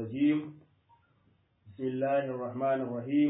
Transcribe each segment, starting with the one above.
الرجيم بسم الله الرحمن الرحيم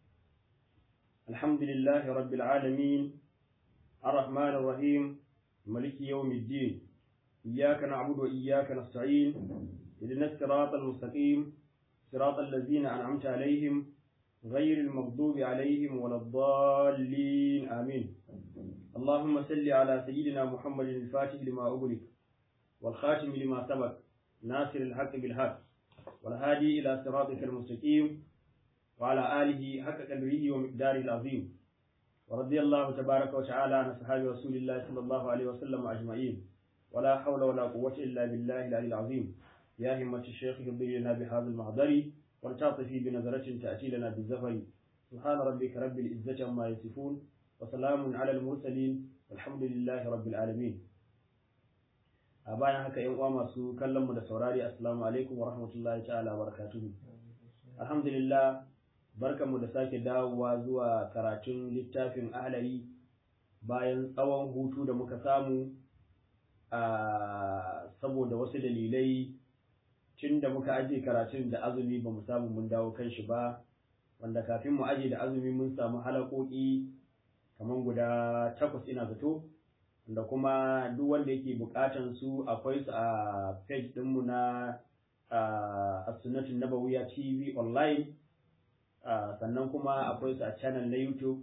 الحمد لله رب العالمين الرحمن الرحيم ملك يوم الدين إياك نعبد وإياك نستعين اهدنا الصراط المستقيم صراط الذين أنعمت عليهم غير المغضوب عليهم ولا الضالين آمين اللهم صل على سيدنا محمد الفاتح لما أغلق والخاتم لما سبق ناصر الحق بالحق والهادي إلى صراطك المستقيم وعلى آله حق قدره ومقداره العظيم ورضي الله تبارك وتعالى عن أصحاب رسول الله صلى الله عليه وسلم أجمعين ولا حول ولا قوة إلا بالله العلي العظيم يا همة الشيخ اهضي لنا بهذا المحضر ولتعطفي بنظرة تأتي لنا بالزفر سبحان ربك رب العزة عما يصفون وسلام على المرسلين والحمد لله رب العالمين a bayan haka yan uwa masu kallon mu da saurari assalamu alaikum wa rahmatullahi ta'ala wa barakatuhu alhamdulillah barkanmu da sake dawowa zuwa karatun littafin ahlari bayan tsawon hutu da muka samu a saboda wasu dalilai tun da muka aje karatun da azumi ba mu samu mun dawo kan shi ba wanda kafin mu aje da azumi mun samu halakoki kamar guda takwas ina zato da kuma duk wanda yake bukatan su akwai su a page dinmu na a sunnatun nabawiya tv online sannan kuma akwai su a channel na youtube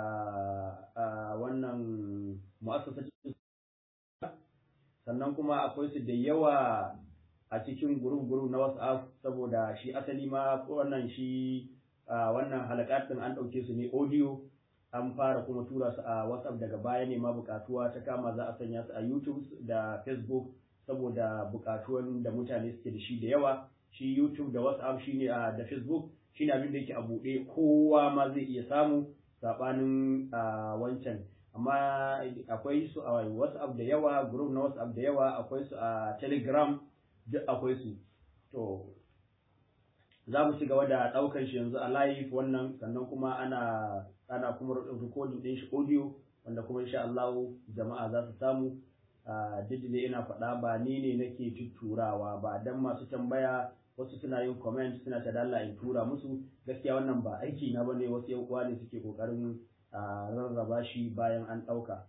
a wannan mu'assasacin sannan kuma akwai su da yawa a cikin group-group na whatsapp saboda shi asali ma wannan shi wannan halakatin an ɗauke su ne audio an fara kuma tura su a WhatsApp daga baya ne ma bukatuwa ta kama za a sanya su a YouTube da Facebook saboda bukatuwan da mutane suke da shi da yawa shi YouTube da WhatsApp shine a da Facebook shine abin da yake a buɗe kowa ma zai iya samu sabanin wancan amma akwai su a WhatsApp da yawa group na WhatsApp da yawa akwai su a Telegram duk akwai su to za mu ci gaba da ɗaukar shi yanzu a live wannan sannan kuma ana ana kuma recording ɗin shi audio wanda kuma insha Allah jama'a za su samu duk da ina faɗa ba ni ne nake tutturawa ba dan masu tambaya wasu suna yin comment suna ta dalla in tura musu gaskiya wannan ba aiki na bane wasu yan uwa ne suke kokarin rarraba shi bayan an ɗauka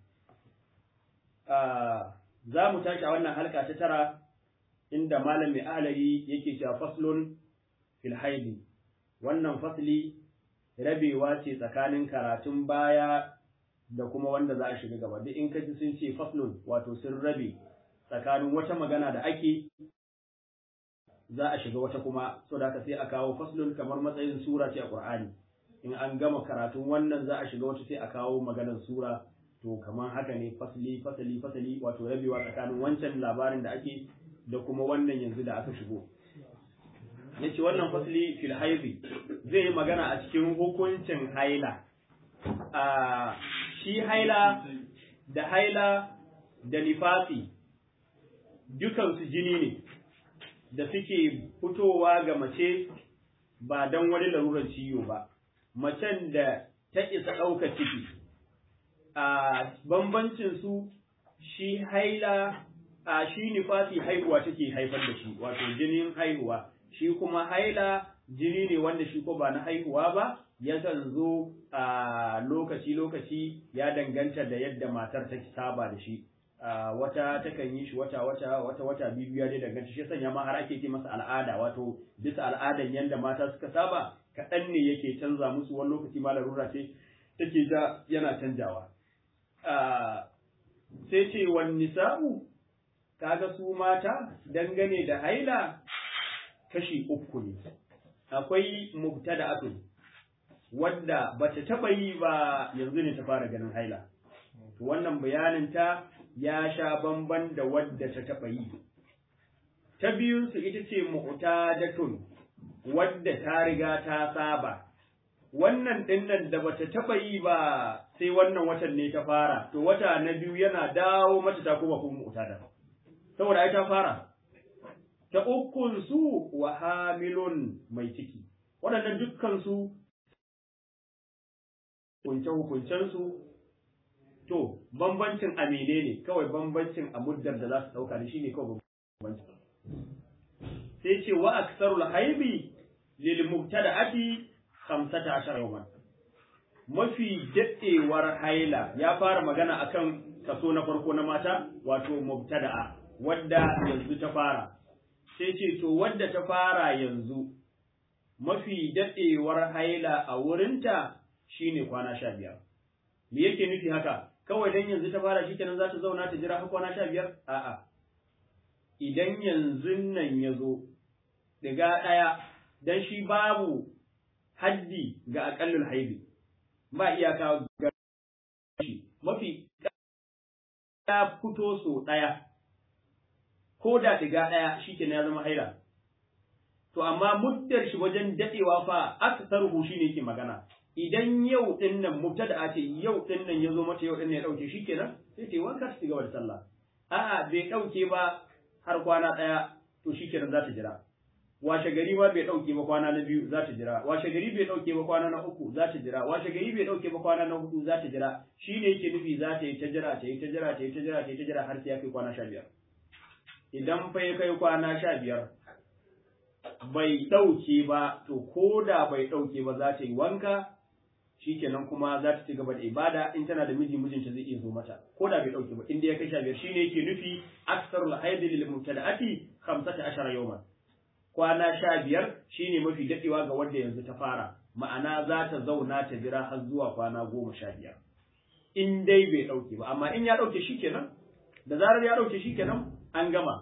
za mu tashi a wannan halka ta tara inda malam mai ahlari yake cewa faslun fil haidi wannan fasli rabewa ce tsakanin karatun baya da kuma wanda za a shiga gaba duk in ka ji sun ce faslun wato sun rabe tsakanin wata magana da ake za a shiga wata kuma so da sai a kawo faslun kamar matsayin sura ce a Qur'ani in an gama karatun wannan za a shiga wata sai a kawo maganar sura to kamar haka ne fasli fasali fasali wato rabewa tsakanin wancan labarin da ake da kuma wannan yanzu da aka shigo ya ce wannan fasli fil haizi zai yi magana a cikin hukuncin haila a shi haila da haila da nifasi dukansu jini ne da suke fitowa ga mace ba don wani larurar ciwo ba macen da ta isa ɗauka ciki a bambancin su shi haila a shi nifasi haihuwa take haifar da shi wato jinin haihuwa shi kuma haila jini ne wanda shi ko ba na haihuwa ba yakan zo a lokaci-lokaci ya danganta da yadda matar ta saba da shi wata takan yi shi wata wata wata wata biyu ya dai danganta shi sanya ma har ake ce masa al'ada wato bisa al'adan yadda mata suka saba kaɗan ne yake canza musu wani lokaci ma larura ce take ja yana canjawa sai ce wani nisa'u kaga su mata dangane da haila kashi uku ne akwai mubtada'atun wadda bata taba yi ba yanzu ne ta fara ganin haila to wannan bayanin ta ya sha bamban da wadda ta taba yi ta biyun su ita ce mu'tadatun wadda ta riga ta saba wannan dinnan da bata taba yi ba sai wannan watan ne ta fara to wata na biyu yana dawo mata ta kuma kuma mu'tada saboda ai ta fara ta ukun su wa hamilun mai ciki waɗannan dukkan su kunce hukuncen su to bambancin amine ne kawai bambancin a muddar da za su ɗauka da shi ne kawai bambancin sai ce wa aksarul haibi lil mubtada'ati 15 yawman mafi daɗewar haila ya fara magana akan kaso na farko na mata wato mubtada'a wadda yanzu ta fara sai ce to wadda ta fara yanzu mafi daɗewar haila a wurinta shine kwana sha biyar me yake nufi haka kawai dan yanzu ta fara shikenan za ta zauna ta jira har kwana sha biyar a'a idan yanzu nan ya zo daga ɗaya dan shi babu haddi ga aƙallul haibi ba iyaka ga shi mafi ya fito so ɗaya ko da diga ɗaya shi ya zama haila to amma muddar shi wajen daɗewa fa aksaruhu shi ne yake magana idan yau ɗin nan mubtada ce yau ɗin nan ya zo mata yau ɗin ne ya ɗauke shi kenan sai ta yi wanka ta gaba da sallah a'a bai ɗauke ba har kwana ɗaya to shi kenan za ta jira washe gari ba bai ɗauke ba kwana na biyu za ta jira washe gari bai ɗauke ba kwana na uku za ta jira washe gari bai ɗauke ba kwana na hudu za ta jira shi ne yake nufi za ta yi ta jira ta yi ta jira ta yi ta jira ta yi ta jira har sai ya kai kwana sha biyar idan fa ya kai kwana sha biyar bai ɗauke ba to ko da bai ɗauke ba za ta yi wanka shikenan kuma za ta ci gaba da ibada in tana da miji mijinta zai iya zo mata ko da bai ɗauke ba inda ya kai sha biyar shine yake nufi aksarul haid lil mubtada'ati 15 yawman kwana sha biyar shine mafi daɗewa ga wanda yanzu ta fara ma'ana za ta zauna ta jira har zuwa kwana goma sha biyar in dai bai ɗauke ba amma in ya ɗauke shi kenan da zarar ya ɗauke shi kenan an gama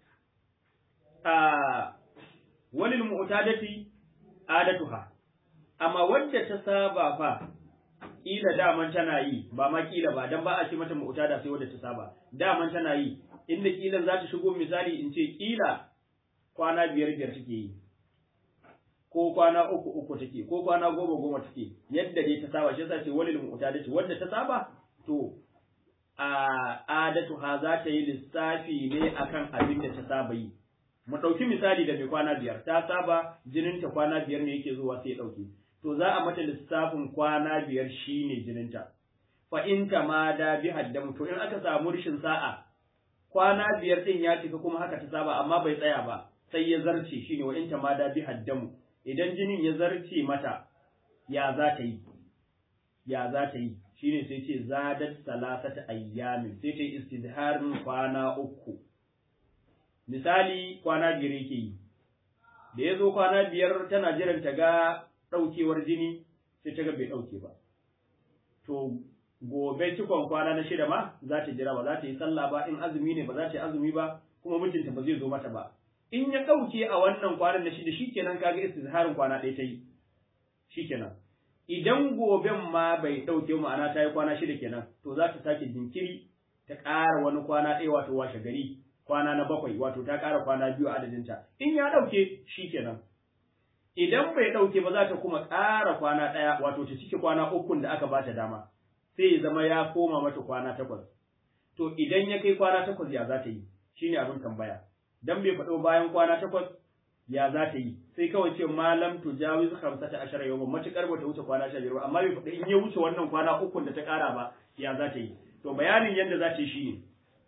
a walil mu'tadati adatuha amma wadda ta saba fa kila daman tana yi ba ma kila ba dan ba a ce mata mu'tada sai wadda ta saba daman tana yi inda kilan za ta shigo misali in ce kila kwana biyar biyar take yi ko kwana uku uku take ko kwana goma goma take yadda dai ta saba shi yasa ce walil mu'tadati wadda ta saba to a adatu ha za ta yi lissafi ne akan abin da ta saba yi mu ɗauki misali da mai kwana biyar ta saba jininta kwana biyar ne yake zuwa sai ya ɗauke to za a mata lissafin kwana biyar shine jininta fa in ta ma da bi haddamu to in aka samu rishin sa'a kwana biyar din ya cika kuma haka ta saba amma bai tsaya ba sai ya zarce shine wa in ta ma da bi haddamu idan jinin ya zarce mata ya za ta yi ya za ta yi shine sai ce zadat salasata ayyamin sai ta yi istizharin kwana uku misali kwana biyar yake yi da ya zo kwana biyar tana jiran ta ga ɗaukewar jini sai ta ga bai ɗauke ba to gobe cikon kwana na shida ma za ta jira ba za ta yi sallah ba in azumi ne ba za ta yi azumi ba kuma mijinta ba zai zo mata ba in ya ɗauke a wannan kwanan na shida shikenan kaga istizharin kwana ɗaya ta yi shikenan idan goben ma bai ɗauke ma'ana ta yi kwana shida kenan to za ta sake jinkiri ta ƙara wani kwana ɗaya wato washe gari kwana na bakwai wato ta ƙara kwana biyu a adadinta in ya ɗauke shi kenan idan bai ɗauke ba za ta kuma ƙara kwana ɗaya wato ta cike kwana ukun da aka ba ta dama sai ya zama ya koma mata kwana takwas to idan ya kai kwana takwas ya za ta yi shine abin tambaya dan bai faɗo bayan kwana takwas ya za ta yi sai kawai ce malam to jawiz khamsata ashara yawma matukar bata wuce kwana 15 ba amma bai faɗi in ya wuce wannan kwana ukun da ta ƙara ba ya za ta yi to bayanin yadda za ta yi shine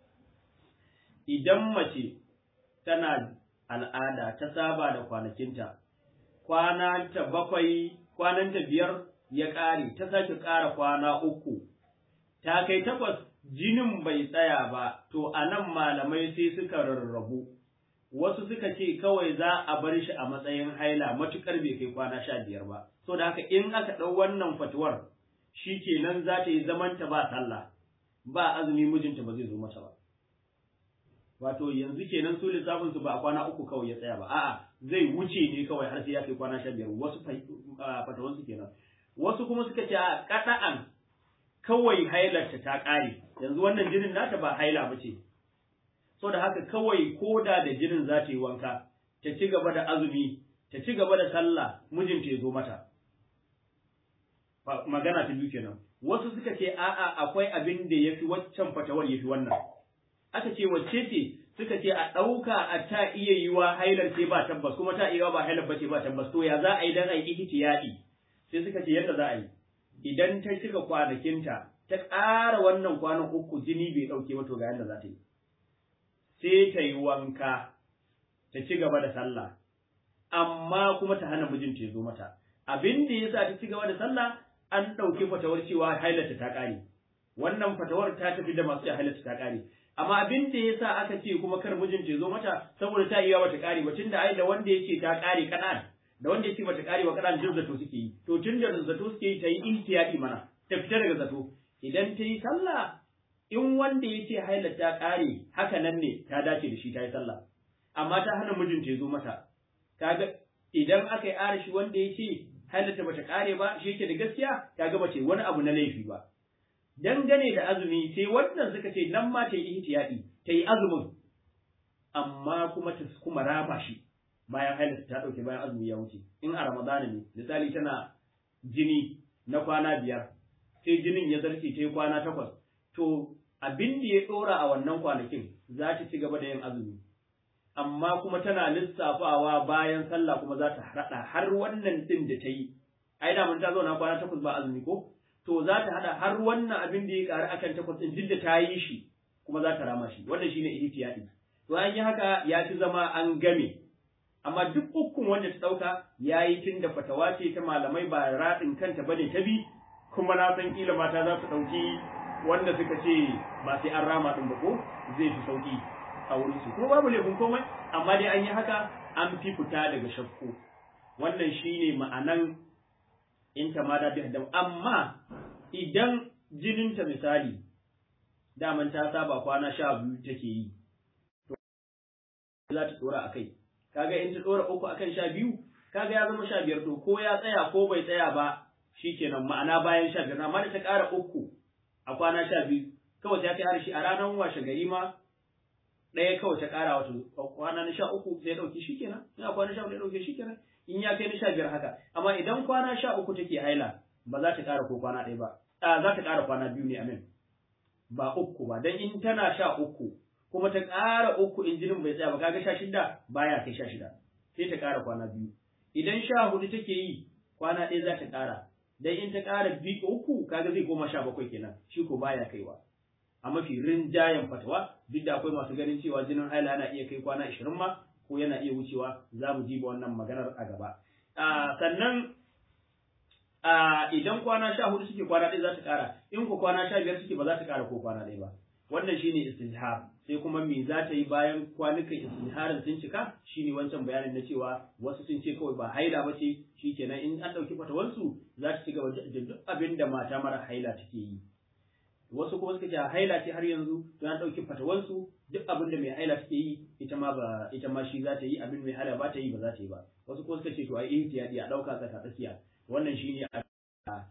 idan mace tana al'ada ta saba da kwanakinta, kwana ta bakwai, kwananta biyar ya ƙare, ta sake ƙara kwana uku, ta kai takwas jinin bai tsaya ba, to a nan malamai sai suka rarrabu. Wasu suka ce kawai za a bar shi a matsayin haila matuƙar bai kai kwana sha biyar ba, so da haka in aka ɗau wannan fatuwar, shi kenan za ta yi zamanta ba sallah, ba azumi mijinta ba zai zo mata ba. wato yanzu kenan su lissafin su ba a kwana uku kawai ya tsaya ba a'a zai wuce ne kawai har sai ya kai kwana sha biyar wasu fatawan su kenan wasu kuma suka ce a kada'an kawai hailarta ta kare yanzu wannan jinin nata ba haila ba ce so da haka kawai koda da jinin za ta yi wanka ta ci gaba da azumi ta ci gaba da sallah mijinta ya zo mata magana ta biyu kenan wasu suka ce a'a akwai abin da yafi waccan fatawar yafi wannan aka ce wacce ce suka ce a ɗauka a ta iya yiwa hailar ce ba tabbas kuma ta iya ba hailar ba ce ba tabbas to ya za a yi dan a yi ihtiyadi sai suka ce yadda za a yi idan ta cika kwanakinta ta ƙara wannan kwanan uku jini bai ɗauke ba to ga yadda za ta yi sai ta yi wanka ta ci gaba da sallah amma kuma ta hana mijinta ya zo mata abin da yasa ta ci gaba da sallah an ɗauki fatawar cewa hailata ta ƙare wannan fatawar ta tafi da masu hailata ta ƙare amma abin da yasa aka ce kuma kar mijinta ya zo mata saboda ta iya bata ƙare ba tunda ai da wanda yake ta ƙare kanan da wanda yake bata ƙare ba kanan duk zato suke yi to tun da zato suke yi ta yi ihtiyati mana ta fita daga zato idan ta yi sallah in wanda ya ce haila ta ƙare haka nan ne ta dace da shi ta yi sallah amma ta hana mijinta ya zo mata kaga idan aka yi arashi wanda ya ce hailata bata ƙare ba shi yake da gaskiya kaga bace wani abu na laifi ba dangane da azumi sai wannan suka ce nan ma ta yi ihtiyadi ta yi azumin amma kuma ta kuma raba shi bayan hailata ta ɗauke bayan azumi ya wuce in a ramadana ne misali tana jini na kwana biyar sai jinin ya zarce ta yi kwana takwas to abin da ya ɗora a wannan kwanakin za ta ci gaba da yin azumi amma kuma tana lissafawa bayan sallah kuma za ta haɗa har wannan ɗin da ta yi ai da mun ta zauna kwana takwas ba azumi ko to za ta haɗa har wannan abin da ya ƙaru akan takwas ɗin duk da ta yi shi kuma za ta rama shi wannan shine ihtiyadi to an yi haka ya fi zama an game amma duk ukun wanda ta ɗauka ya yi tun da fatawa ce ta malamai ba raɗin kanta bane ta bi kuma na san kila mata za su ɗauki wanda suka ce ba sai an rama ɗin ba ko zai fi sauƙi a wurin su kuma babu laifin komai amma dai an yi haka an fi fita daga shakku wannan shine ma'anan in ta ma da bi amma idan jininta misali daman ta saba kwana sha biyu take yi to za ta dora akai kaga in ta dora uku akan sha biyu kaga ya zama sha biyar to ko ya tsaya ko bai tsaya ba shikenan ma'ana bayan sha biyar amma da ta ƙara uku a kwana sha biyu kawai ta kai harshe a ranar washe gari ma ɗaya kawai ta ƙara wato kwana na sha uku sai ɗauki shi kenan in a kwana sha uku ya ɗauke shi kenan in ya kai na sha biyar haka amma idan kwana sha uku take haila ba za ta ƙara ko kwana ɗaya ba a za ta ƙara kwana biyu ne amin ba uku ba dan in tana sha uku kuma ta ƙara uku in jinin bai tsaya ba kaga sha shida baya kai sha shida sai ta ƙara kwana biyu idan sha hudu take yi kwana ɗaya za ta ƙara dan in ta ƙara biyu uku kaga zai koma sha bakwai kenan shi ko baya kaiwa a mafi rinjayen fatawa duk da akwai masu ganin cewa jinin haila yana iya kai kwana ashirin ma ko yana iya wucewa za mu jiba wannan maganar a gaba sannan idan kwana sha hudu suke kwana ɗaya za ta ƙara in ko kwana sha biyar suke ba za ta ƙara ko kwana ɗaya ba wannan shine istihar sai kuma me za ta yi bayan kwanukan istiharin sun cika shine wancan bayanin na cewa wasu sun ce kawai ba haila ba ce shikenan in an ɗauki fatawansu za ta ci gaba da duk abin da mata mara haila take yi wasu kuma suka ce haila ce har yanzu to an ɗauki fatawansu duk abin da mai haila take yi ita ma ba ita ma shi za ta yi abin mai haila ba ta yi ba za ta yi ba wasu kuma suka ce to ai ihtiyadi a ɗauka tsaka tsakiya wannan shine a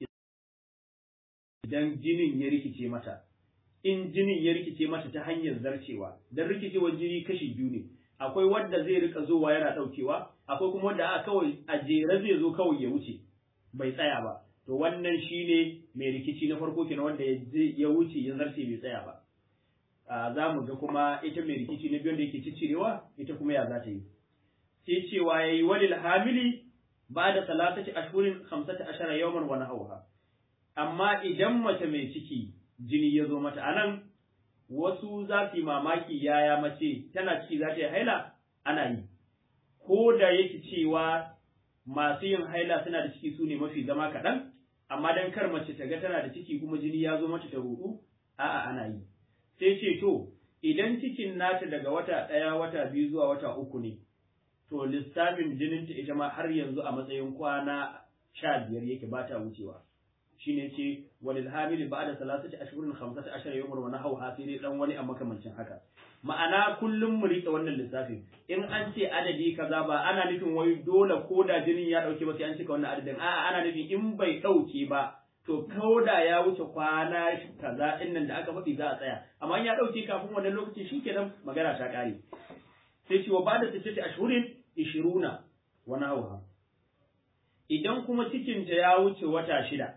idan jinin ya rikice mata in jinin ya rikice mata ta hanyar zarcewa dan rikicewar jini kashi biyu ne akwai wanda zai rika zowa yana ɗaukewa akwai kuma wanda a kawai a jere zai zo kawai ya wuce bai tsaya ba to wannan shine mai rikici na farko kenan wanda ya wuce ya zarce bai tsaya ba za mu ga kuma ita mai rikici na biyu da yake ciccirewa ita kuma ya za ta yi sai cewa yayi walil hamili ba da salatati ashhurin khamsata ashara yawman wa nahawha amma idan mace mai ciki jini ya zo mata anan wasu za su yi mamaki yaya mace tana ciki za ta yi haila ana yi ko da yake cewa masu yin haila suna da ciki su ne mafi zama kaɗan amma dan kar mace ta ga tana da ciki kuma jini ya zo mata ta rudu a'a ana yi sai ce to idan cikin nata daga wata ɗaya wata biyu zuwa wata uku ne to lissafin jininta ita ma har yanzu a matsayin kwana sha biyar yake ba ta wucewa shine ce walil hamili ba'da salasati ashhurin khamsati ashara yawman wa nahawha sai dai dan wani a makamancin haka ma'ana kullum mu rike wannan lissafin in an ce adadi kaza ba ana nufin wai dole ko da jinin ya dauke ba sai an cika wannan adadin a'a ana nufin in bai dauke ba to da ya wuce kwana kaza din nan da aka faɗi za a tsaya amma in ya dauke kafin wannan lokaci shikenan magana ta kare sai ce wa ba'da sittati ashhurin 20 wa nahawha idan kuma cikinta ya wuce wata shida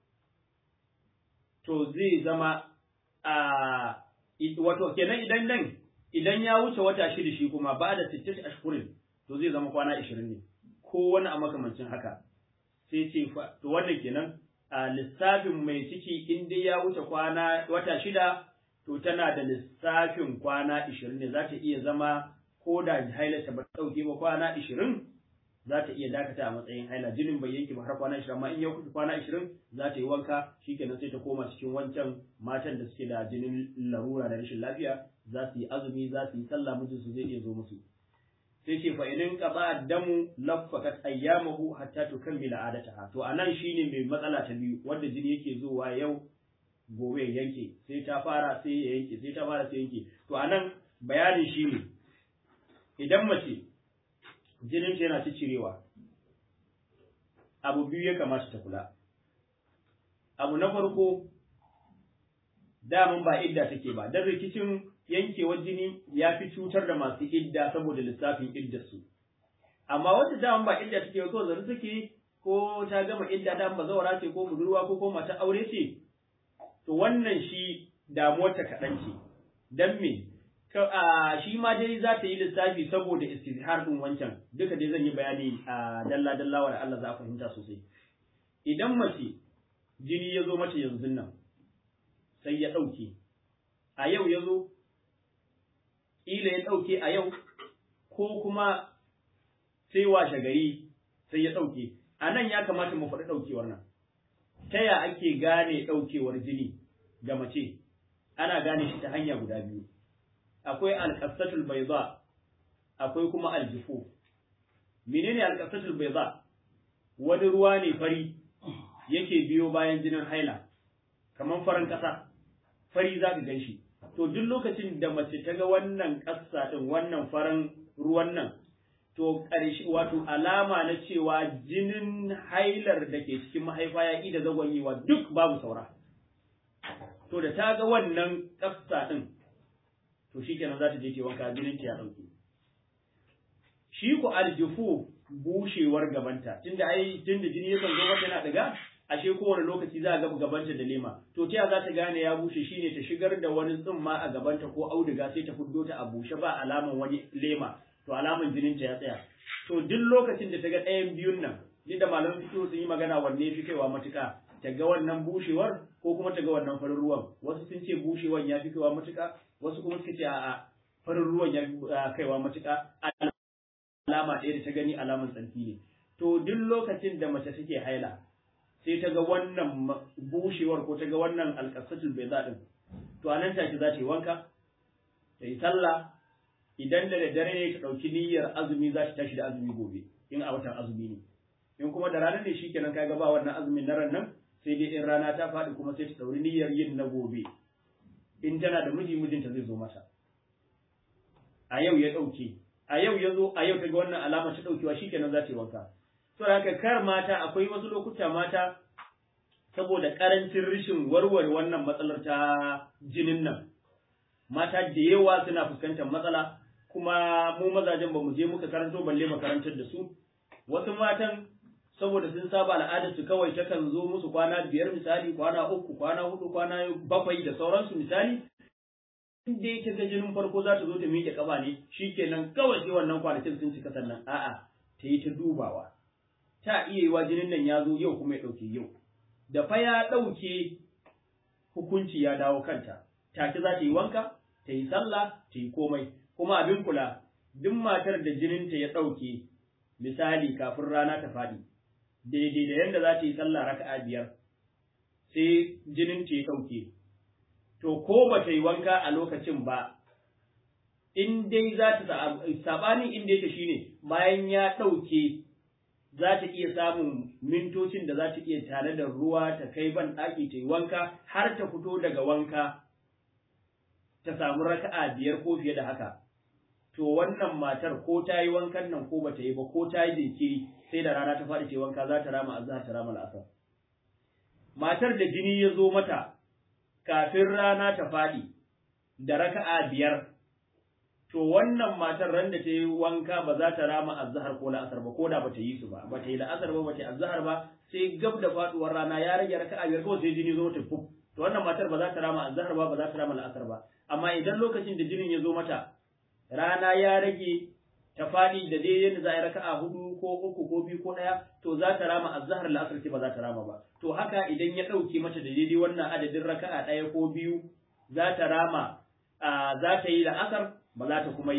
to zai zama a wato kenan idan nan idan ya wuce wata shida shi kuma ba da sittit ashhurin to zai zama kwana 20 ne ko wani a makamancin haka sai ce to wannan kenan a lissafin mai ciki in dai ya wuce kwana wata shida to tana da lissafin kwana 20 ne za ta iya zama ko da hailarta ba ta ɗauke ba kwana ishirin za ta iya dakata a matsayin haila jinin bai yanke ba har kwana ishirin amma in ya kusa kwana ishirin za ta yi wanka shikenan sai ta koma cikin wancan matan da suke da jinin larura da rashin lafiya za su yi azumi za su yi sallah mijinsu zai iya zo musu sai ce fa idan qada damu laffaqat ayyamahu hatta tukammila adataha to anan shine mai matsala ta biyu wanda jini yake zuwa yau gobe ya yanke sai ta fara sai ya yanke sai ta fara sai yanke to anan bayanin shine idan mace jinin ta yana cicirewa abu biyu ya kamata ta kula abu na farko daman ba idda take ba dan rikicin yankewar jini ya fi cutar da masu idda saboda lissafin iddarsu. Amma wata daman ba idda take ko zari take ko ta gama idda da ba zawara ce ko budurwa ko ko mata aure ce to wannan shi damuwar ta kaɗan ce. Dan me? shi ma dai za ta yi lissafi saboda istizhar din wancan duka dai zan yi bayani a dalla dalla wa Allah za a fahimta sosai. Idan mace jini ya zo mata yanzu nan sai ya ɗauke a yau ya zo ƙila ya ɗauke a yau ko kuma sai washe gari sai ya ɗauke a nan ya kamata mu faɗi ɗaukewar nan ta ya ake gane ɗaukewar jini ga mace ana gane shi ta hanya guda biyu akwai alƙasatul baiza akwai kuma aljifu menene alƙasatul baiza wani ruwa ne fari yake biyo bayan jinin haila kamar farin ƙasa fari za ka gan shi to duk lokacin da mace ta ga wannan ƙasa ɗin wannan farin ruwan nan to ƙarshe wato alama na cewa jinin hailar da ke cikin mahaifa ya ƙi da zagonyewa duk babu saura to da ta ga wannan ƙasa ɗin to shi kenan za ta je ce wanka jinin ta ya ɗauke shi ku aljufu bushewar gabanta tunda ai tunda jini yakan zo mata yana daga ashe kowane lokaci za a ga gabanta da lema to ta za ta gane ya bushe shine ta shigar da wani tsumma a gabanta ko auduga sai ta fuddo ta a bushe ba alaman wani lema to alaman jinin ta ya tsaya to duk lokacin da ta ga ɗayan biyun nan ni da malaman fito sun yi magana wanne fi kaiwa matuka ta ga wannan bushewar ko kuma ta ga wannan farin ruwan wasu sun ce bushewan ya fi kaiwa matuka wasu kuma suka ce a'a farin ruwan ya fi kaiwa matuka alama ɗaya da ta gani alaman tsarki ne to duk lokacin da mace take haila sai ta ga wannan bushewar ko ta ga wannan alƙasatul bai din to a nan take za ta yi wanka ta yi sallah idan da daddare ne ta ɗauki niyyar azumi za ta tashi da azumi gobe in a watan azumi ne in kuma da rana ne shikenan ka ga ba wannan azumin na ran nan sai dai in rana ta faɗi kuma sai ta ɗauri niyyar yin na gobe in tana da miji mijinta zai zo mata a yau ya ɗauke a yau ya zo a yau ta ga wannan alama ta ɗaukewa shikenan za ta yi wanka to haka kar mata akwai wasu lokuta mata saboda karancin rishin warware wannan matsalar ta jinin nan mata da yawa suna fuskantar matsala kuma mu mazajen ba mu je muka karanto balle makarantar da su wasu matan saboda sun saba al'adar su kawai takan zo musu kwana biyar misali kwana uku kwana hudu kwana bakwai da sauransu misali inda yake ga jinin farko za ta zo ta miƙe kaba ne shikenan kawai sai wannan kwanakin sun cika sannan a'a ta yi ta dubawa ta iya yiwa jinin nan ya zo yau kuma ya ɗauke yau da fa ya ɗauke hukunci ya dawo kanta take za ta yi wanka ta yi sallah ta yi komai kuma abin kula duk matar da jininta ya ɗauke misali kafin rana ta faɗi daidai da yadda za ta yi sallah raka'a biyar sai jininta ya ɗauke to ko ba ta yi wanka a lokacin ba in dai za ta sabanin inda yake shine bayan ya ɗauke za ta iya samun mintocin da za ta iya tare da ruwa ta kai ban ɗaki ta yi wanka har ta fito daga wanka ta samu raka'a biyar ko fiye da haka to wannan matar ko ta yi wankan nan ko bata yi ba ko ta yi jinkiri sai da rana ta faɗi ta wanka za ta rama azhar ta rama al'asar matar da jini ya zo mata kafin rana ta faɗi da raka'a biyar to wannan matar ran da ta yi wanka ba za ta rama azhar ko la'asar ba ko da bata yi su ba bata yi la'asar ba bata yi azhar ba sai gab da faduwar rana ya rage raka'a biyar kawai sai jini zo ta fuf to wannan matar ba za ta rama azhar ba ba za ta rama la'asar ba amma idan lokacin da jinin ya zo mata rana ya rage ta faɗi da dai yadda za a yi raka'a hudu ko uku ko biyu ko ɗaya to za ta rama azhar la'asar ce ba za ta rama ba to haka idan ya ɗauke mata da daidai wannan adadin raka'a ɗaya ko biyu za ta rama za ta yi la'asar ba za ta kuma yi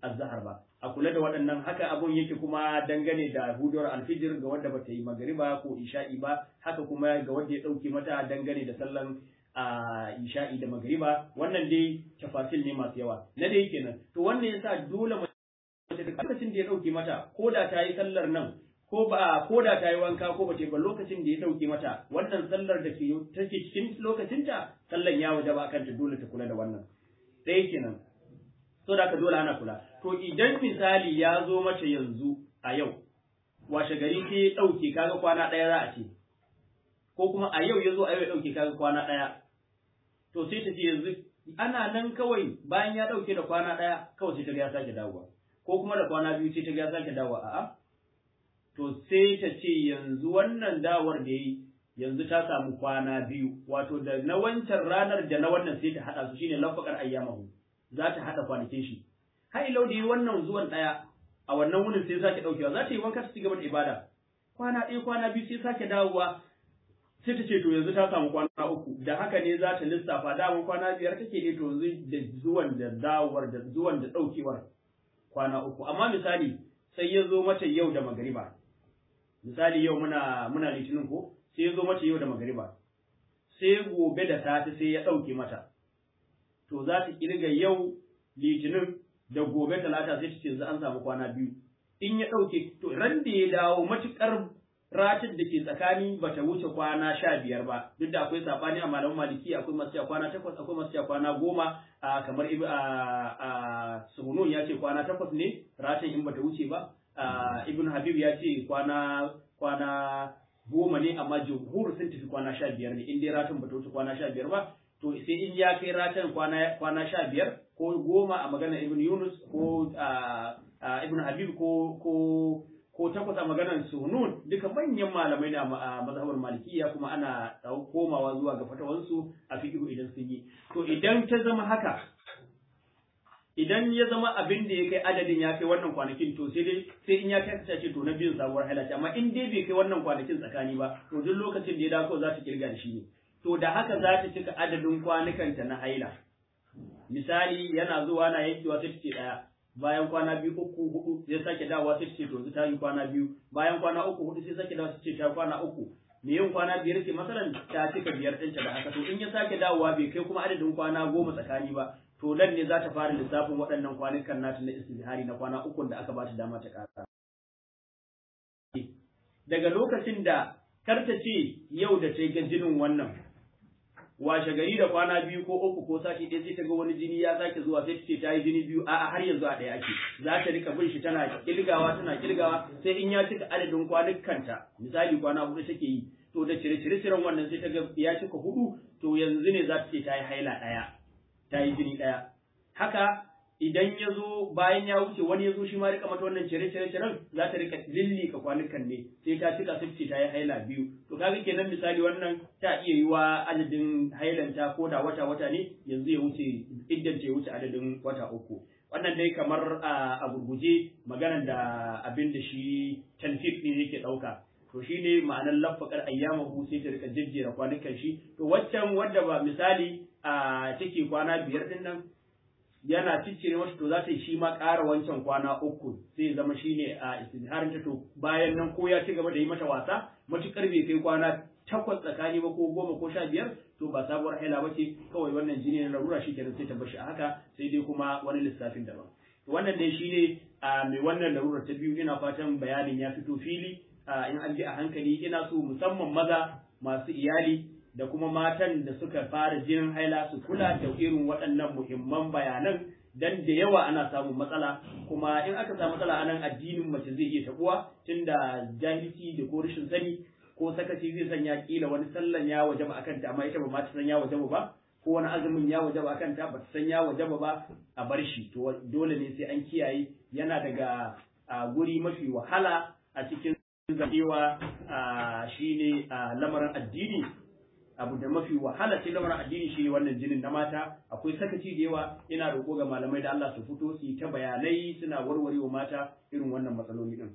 azhar ba a kula da waɗannan haka abun yake kuma dangane da huduwar alfijir ga wanda bata yi magariba ko isha'i ba haka kuma ga wanda ya ɗauke mata dangane da sallan a isha'i da magariba wannan dai tafasil ne masu yawa na dai kenan to wannan yasa dole mace lokacin da ya ɗauke mata ko da ta yi sallar nan ko ba ko da ta yi wanka ko ba ta ba lokacin da ya dauke mata wannan sallar da ke take cikin lokacinta sallan ya waje ba kanta dole ta kula da wannan sai kenan so da ka dole ana kula to idan misali ya zo mace yanzu a yau washe gari sai ya dauke kaga kwana daya za a ce ko kuma a yau ya zo a yau ya dauke kaga kwana daya to sai ta ce yanzu ana nan kawai bayan ya dauke da kwana daya kawai sai ta ga ya sake dawowa ko kuma da kwana biyu sai ta ga ya sake dawowa a'a to sai ta ce yanzu wannan dawar da yi yanzu ta samu kwana biyu wato da na wancan ranar da na wannan sai ta haɗa su shine lafakar ayyamahu za ta haɗa kwanakin shi har ilau da yi wannan zuwan ɗaya a wannan wurin sai sake ɗaukewa za ta yi wanka ta ci gaba da ibada kwana ɗaya kwana biyu sai sake dawowa sai ta ce to yanzu ta samu kwana uku da haka ne za ta lissafa daman kwana biyar take ne to yanzu da zuwan da dawowar da zuwan da ɗaukewar kwana uku amma misali sai ya zo mata yau da magariba misali yau muna muna litinin ko sai ya zo mata yau da magariba sai gobe da safe sai ya ɗauke mata to za ta kirga yau litinin da gobe talata sai ta ce yanzu an samu kwana biyu in ya ɗauke to ran da ya dawo matuƙar ratin da ke tsakani ba ta wuce kwana sha biyar ba duk da akwai saɓani a malaman maliki akwai masu cewa kwana takwas akwai masu cewa kwana goma kamar a suhunun ya ce kwana takwas ne ratin in ba ta wuce ba ibn habib ya ce kwana kwana goma ne amma jumhur sun tafi kwana sha biyar ne in dai ratan bata wuce kwana sha biyar ba to sai in ya kai ratan kwana kwana sha biyar ko goma a maganar ibn yunus ko ibn habib ko ko ko takwas a maganar sunun duka manyan malamai na a mazhabar malikiya kuma ana komawa zuwa ga fatawansu a fiqhu idan sun yi to idan ta zama haka idan ya zama abin da ya kai adadin ya kai wannan kwanakin to sai dai sai in ya kai ta ce to na biyun sabuwar haila ce amma in dai bai kai wannan kwanakin tsakani ba to duk lokacin da ya dawo za ta kirga da shi ne to da haka za ta cika adadin kwanukanta na haila misali yana zuwa na yankewa sai ta ce daya bayan kwana biyu uku hudu sai sake dawowa sai ta ce to yanzu ta yi kwana biyu bayan kwana uku hudu sai sake dawowa sai ce ta kwana uku me yin kwana biyar ce masalan ta cika biyar ɗinta da haka to in ya sake dawowa bai kai kuma adadin kwana goma tsakani ba to nan ne za ta fara lissafin waɗannan kwanukan nata na istizhari na kwana ukun da aka ba ta dama ta ƙara. Daga lokacin da karta ce yau da ta ga jinin wannan, washe gari da kwana biyu ko uku ko sati ɗaya sai ta ga wani jini ya sake zuwa sai ta ce ta yi jini biyu a'a har yanzu a ɗaya ake za ta rika bin shi tana kirgawa tana kirgawa sai in ya cika adadin kwanukanta misali kwana hudu take yi to da cire cire ciren wannan sai ta ga ya cika hudu to yanzu ne za ta ce ta yi haila ɗaya ta yi jini ɗaya. Haka idan ya zo bayan ya wuce wani ya zo shi ma rika mata wannan cire cire ciren za ta rika lillika kwanukan ne sai ta cika sai ce ta yi haila biyu. To kaga kenan misali wannan ta iya yi wa adadin hailanta ko da wata wata ne yanzu ya wuce iddan ta ya wuce adadin wata uku. Wannan dai kamar a gurguje maganar da abin da shi tanfik ne yake ɗauka. to shi ne ma'anar lafakar ayyamahu sai ta rika jejjera kwanukan shi to waccan wadda ba misali a take kwana biyar din nan yana ciccire mata to za ta yi shi ma ƙara wancan kwana uku sai zama shi ne a istizharin ta to bayan nan ko ya ci gaba da yi mata wasa matuƙar bai kai kwana takwas tsakani ba ko goma ko sha biyar to ba sabuwar haila ba ce kawai wannan jini na larura shi kenan sai ta bar shi a haka sai dai kuma wani lissafin daban wannan dai shi ne a mai wannan larurar ta biyu ina fatan bayanin ya fito fili in an bi a hankali ina so musamman maza masu iyali da kuma matan da suka fara jinin haila su kula da irin waɗannan muhimman bayanan dan da yawa ana samun matsala kuma in aka samu matsala anan addinin mace zai iya tabuwa tunda jahilci da ko rashin sani ko sakaci zai sanya kila wani sallan ya wajaba akan ta amma ita ba ma ta san ya wajaba ba ko wani azumin ya wajaba akan ta ba ta san ya wajaba ba a bar shi to dole ne sai an kiyaye yana daga guri mafi wahala a cikin zaɓewa shi ne lamarin addini abu da mafi wahala ce lamarin addini shi ne wannan jinin na mata akwai sakaci da yawa ina roƙo ga malamai da Allah su fito su yi ta bayanai suna warware wa mata irin wannan matsaloli din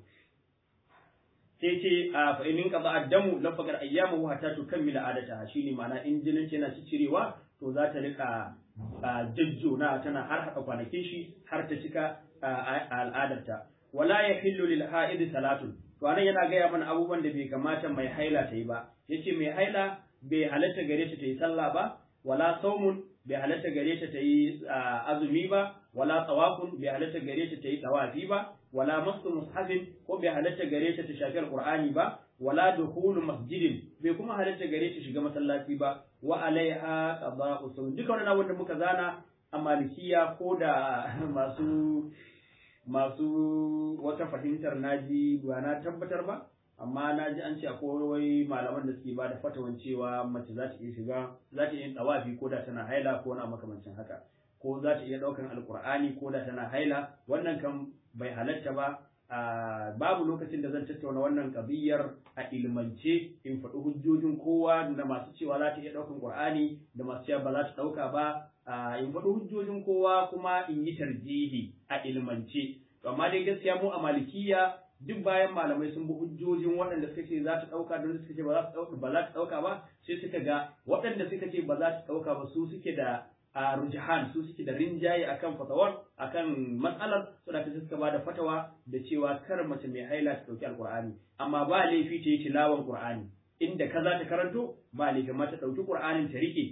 sai ce a fa'inin qada addamu lafakar ayyamu hatta tukammila adata shine ma'ana in jinin yana cicirewa to za ta rika jajjona tana har haɗa kwanakin shi har ta cika al'adarta wala yahillu lil ha'id salatun to anan yana gaya mana abubuwan da bai kamata mai haila ta yi ba yace mai haila bai halatta gare ta ta yi sallah ba wala saumun bai halatta gare ta ta yi azumi ba wala tawafun bai halatta gare ta ta yi tawafi ba wala masu mushafin ko bai halatta gare ta ta shafi alqur'ani ba wala dukhulu masjidin bai kuma halatta gare ta shiga masallaci ba wa alaiha qada'u sawm duka wannan wanda muka zana a malikiya ko da masu masu wata fahimtar naji ba na tabbatar ba amma na ji an ce akwai wai malaman da suke bada fatawan cewa mace za ta iya shiga za ta iya tsawafi ko da tana haila ko na makamancin haka ko za ta iya ɗaukan alkur'ani ko da tana haila wannan kan bai halatta ba babu lokacin da zan tattauna wannan kabiyar a ilmance in faɗi hujjojin kowa da masu cewa za ta iya ɗaukan qur'ani da masu cewa ba za ta ɗauka ba in faɗi hujjojin kowa kuma in yi tarjihi a ilmance amma dai gaskiya mu a malikiya duk bayan malamai sun bi hujjojin waɗanda suka ce za ta ɗauka da suka ce ba za ta ɗauka ba za ta ɗauka ba sai suka ga waɗanda suka ce ba za ta ɗauka ba su suke da a rujahan su suke da rinjaye akan fatawar akan matsalar so da suka ba da fatawa da cewa kar mace mai haila ta ɗauki alƙur'ani amma ba laifi ta yi tilawan ƙur'ani inda ka za ta karanto ba laifi ma ta ɗauki ƙur'anin ta riƙe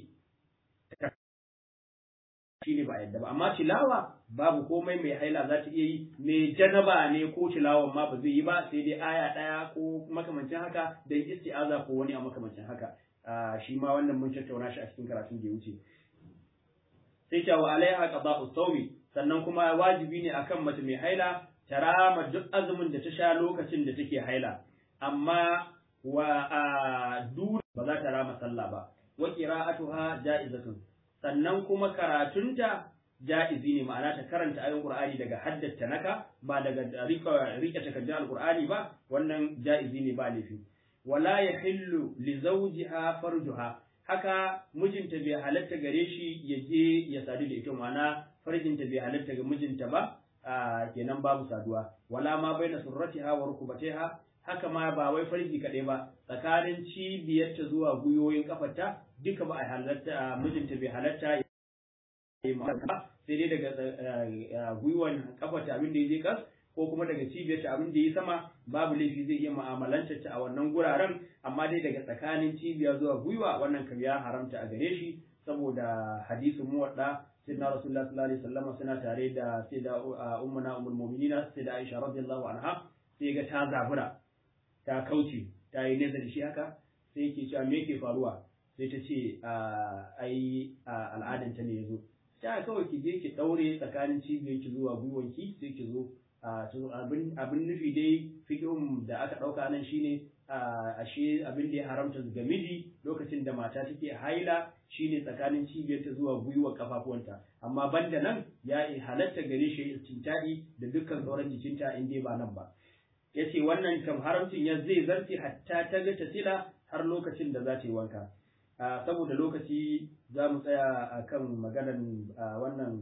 shi ne ba yadda ba amma tilawa babu komai mai haila za ta iya yi mai janaba ne ko tilawan ma ba zai yi ba sai dai aya ɗaya ko makamancin haka da isti'aza ko wani a makamancin haka shi ma wannan mun tattauna shi a cikin karatun da ya wuce sai ta wa alaiha qada'u sawmi sannan kuma wajibi ne akan mace mai haila ta rama duk azumin da ta sha lokacin da take haila amma wa a ba za ta rama sallah ba wa qira'atuha ja'izatun sannan kuma karatunta ja'izi ne ma'ana ta karanta ayoyin Qur'ani daga haddata naka ba daga rika rike takardar Al-Qur'ani ba wannan ja'izi ne ba laifi wala yahillu li zawjiha farjuha haka mijinta bai halatta gare shi ya je ya sadu da ita ma'ana farjinta bai halatta ga mijinta ba kenan babu saduwa wala ma baina surratiha wa rukubatiha haka ma ba wai farji kaɗai ba tsakanin cibiyarta zuwa gwiwoyin kafarta duka ba a halatta mijinta bai halatta ba sai dai daga gwiwan kafarta abin da ya je kas ko kuma daga cibiyarta abin da ya sama babu laifi zai iya mu'amalantar ta a wannan guraren amma dai daga tsakanin cibiya zuwa gwiwa wannan kam ya haramta a gare shi saboda hadisin muwadda sayyidina rasulullah sallallahu alaihi wasallam suna tare da sayyida ummuna ummul mu'minina sayyida aisha radiyallahu anha sai ga ta zabura ta kauce ta yi nesa da shi haka sai yake cewa me yake faruwa sai ta ce ai al'adanta ne yazo ta kawai ki je ki daure tsakanin cibiyarki zuwa gwiwanki sai ki zo abin nufi dai fiƙihun da aka ɗauka nan shine ashe abin da ya haramta ga miji lokacin da mata take haila shine tsakanin cibiyarta zuwa gwiwa kafafuwanta amma banda nan ya halatta gare shi istinta'i da dukkan sauran jikinta in dai ba nan ba yace wannan kam haramcin ya zai zarce hatta ta ga ta sila har lokacin da za ta yi wanka saboda lokaci za mu tsaya akan maganan wannan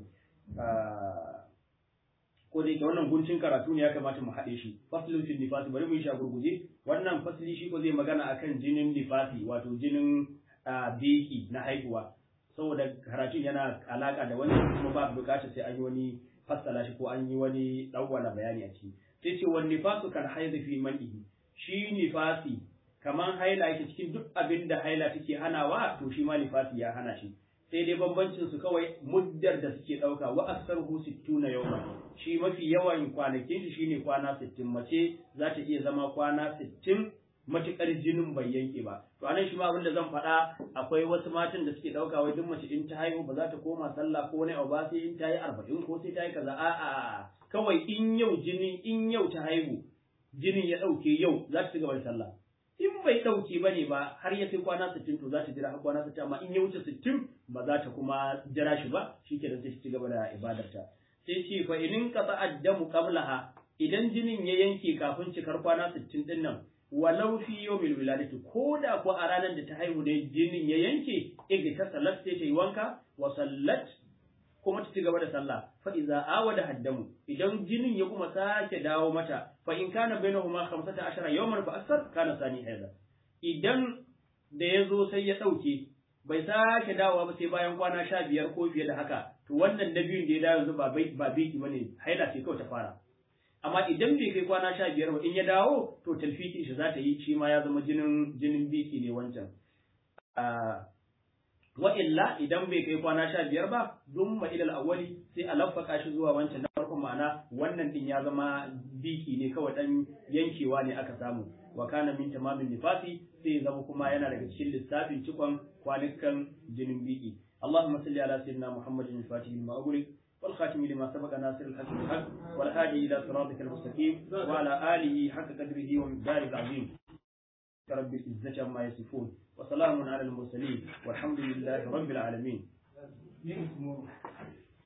ko da yake wannan guncin karatu ne ya kamata mu haɗe shi faslun fil nifasi bari mu yi shi a gurguje wannan fasli shi ko zai magana akan jinin nifasi wato jinin beki na haihuwa saboda karatun yana alaka da wani kuma ba bukatar sai an yi wani fassala shi ko an yi wani dawwala bayani a ciki sai ce wani nifasu kan haizu fi man'ihi shi nifasi kaman haila yake cikin duk abin da haila take hanawa to shi ma nifasi ya hana shi sai dai bambancin su kawai muddar da suke dauka wa aktsaruhu 60 yawma shi mafi yawan kwanakin shi shine kwana 60 mace za ta iya zama kwana 60 matukar jinin bai yanke ba to anan shi ma abin da zan faɗa akwai wasu matan da suke dauka wai duk mace in ta haihu ba za ta koma sallah ko wani abu ba sai in ta yi 40 ko sai ta yi kaza a a kawai in yau jini in yau ta haihu jinin ya dauke yau za ta ci gaba da sallah in bai ɗauke ba ne ba har ya kai kwana sittin to za ta jira har kwana sittin amma in ya wuce sittin ba za ta kuma jira shi ba shi ke sai ci gaba da ibadarta sai ce fa inin qata addamu qablaha idan jinin ya yanke kafin cikar kwana sittin din nan walau fi yawmil wiladati ko da ko a ranar da ta haihu ne jinin ya yanke iga ta salat sai ta yi wanka wa sallat kuma ta ci gaba da sallah fa iza awada haddamu idan jinin ya kuma sake dawo mata fa in kana bainahuma 15 yawman fa aksar kana sani haida idan da ya zo sai ya dauke bai sake dawowa ba sai bayan kwana sha biyar ko fiye da haka to wannan na biyun da ya dawo yanzu ba ba biki bane haila ce kawai ta fara amma idan bai kai kwana sha biyar ba in ya dawo to talfiki shi za ta yi shi ma ya zama jinin jinin biki ne wancan wa illa idan bai kai kwana sha biyar ba dumma ilal awwali sai a lafaka shi zuwa wancan na farkon ma'ana wannan din ya zama biki ne kawai dan yankewa ne aka samu wa kana min tamamin nifasi sai zama kuma yana daga cikin lissafin cikon kwanukan jinin biki اللهم صل على سيدنا محمد الفاتح لما أغلق والخاتم لما سبق ناصر الحق بالحق والهادي إلى صراطك المستقيم وعلى آله حق قدره ومقداره العظيم رب العزة عما يصفون وسلام على المرسلين والحمد لله رب العالمين